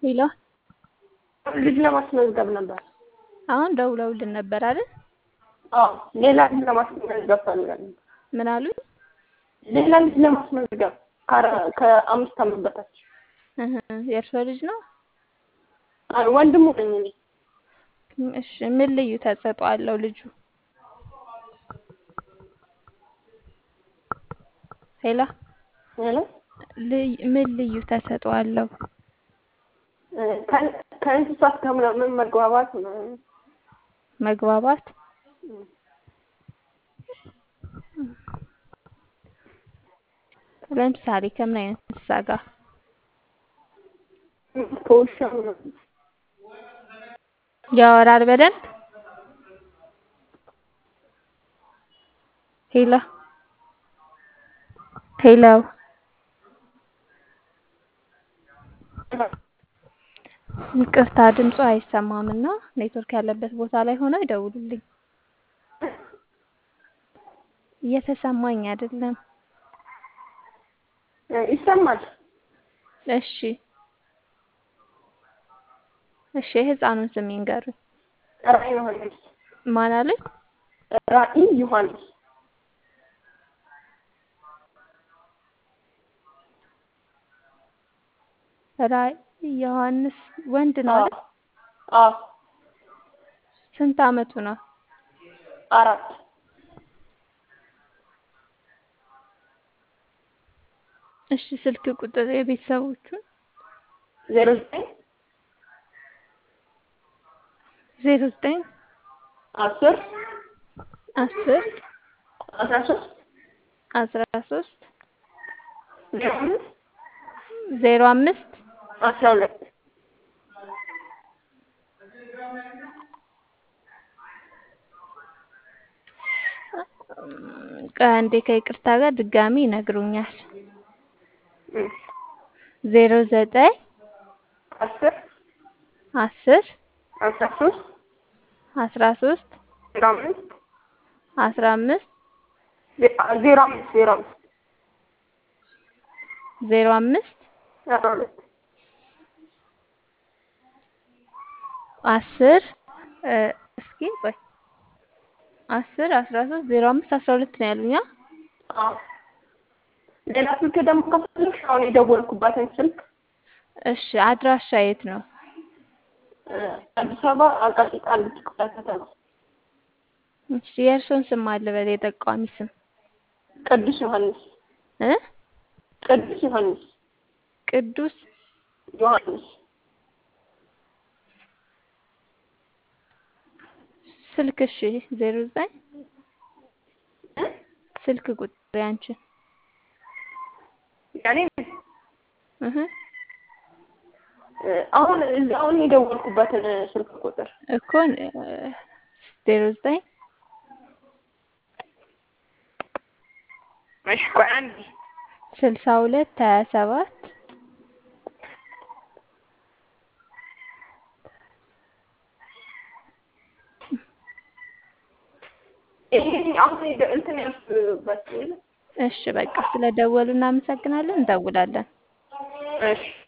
ሄሎ ልጅ ለማስመዝገብ ነበር። አሁን ደውለውልን ነበር አይደል? አዎ ሌላ ልጅ ለማስመዝገብ ፈልጋለሁ። ምን አሉኝ? ሌላ ልጅ ለማስመዝገብ ከአረ- ከአምስት ዓመት በታች እህ የእርሶ ልጅ ነው? አይ ወንድሙ ነኝ እኔ። እሺ ምን ልዩ ተሰጥኦ አለው ልጁ? ሄሎ ሄሎ ልይ- ምን ልዩ ተሰጥኦ አለው? እ ከ- ከእንስሳት ጋር ምናምን መግባባት ምናምን መግባባት እ ለምሳሌ ከምን አይነት እንስሳ ጋር? ከውሻ ምናምን ያወራል በደንብ? ሄሎ ሄሎ ይቅርታ ድምፁ አይሰማም እና ኔትወርክ ያለበት ቦታ ላይ ሆነው ይደውሉልኝ። እየተሰማኝ አይደለም። እ ይሰማል። እሺ እሺ የህፃኑን ስም ይንገሩኝ። ራዕይ ዮሐንስ ማን አሉኝ? ራዕይ ዮሐንስ ራዕይ ዮሐንስ ወንድ ነው አዎ አይደል? አዎ ስንት አመቱ ነው? አራት እሺ ስልክ ቁጥር የቤተሰቦቹን ዜሮ ዘጠኝ ዜሮ ዘጠኝ አስር አስር አስራ ሶስት አስራ ሶስት ዜሮ አምስት ዜሮ አምስት አስራ ሁለት ከአንዴ ከይቅርታ ጋር ድጋሚ ይነግሩኛል። እ ዜሮ ዘጠኝ አስር አስር አስራ ሶስት አስራ ሶስት ዜሮ አምስት አስራ አምስት ዜ- ዜሮ አምስት ዜሮ አምስት ዜሮ አምስት አስራ ሁለት አስር እ እስኪ ቆይ አስር አስራ ሶስት ዜሮ አምስት አስራ ሁለት ነው ያሉኛ። አዎ ሌላ ስልክ ደግሞ ከፈለግሽ አሁን የደወልኩባትን ስልክ እሺ አድራሻ የት ነው? እ አዲስ አበባ አቃቂ ቃሊቲ ክፍለ ከተማ እሺ የእርሶን ስም አለ በል የጠቋሚ ስም ቅዱስ ዮሐንስ እ ቅዱስ ዮሐንስ ቅዱስ ዮሐንስ ስልክ እሺ ዜሮ ዘጠኝ እ ስልክ ቁጥር ያንቺን ያኔ እህ እ አሁን አሁን የደወልኩበትን ስልክ ቁጥር እኮ እ ዜሮ ዘጠኝ እሺ ቆይ አንዴ ስልሳ ሁለት ሀያ ሰባት ይሄ አሁን የደ- እንትን ያልኩበት እሺ በቃ ስለደወሉ እናመሰግናለን። እንደውላለን። እሺ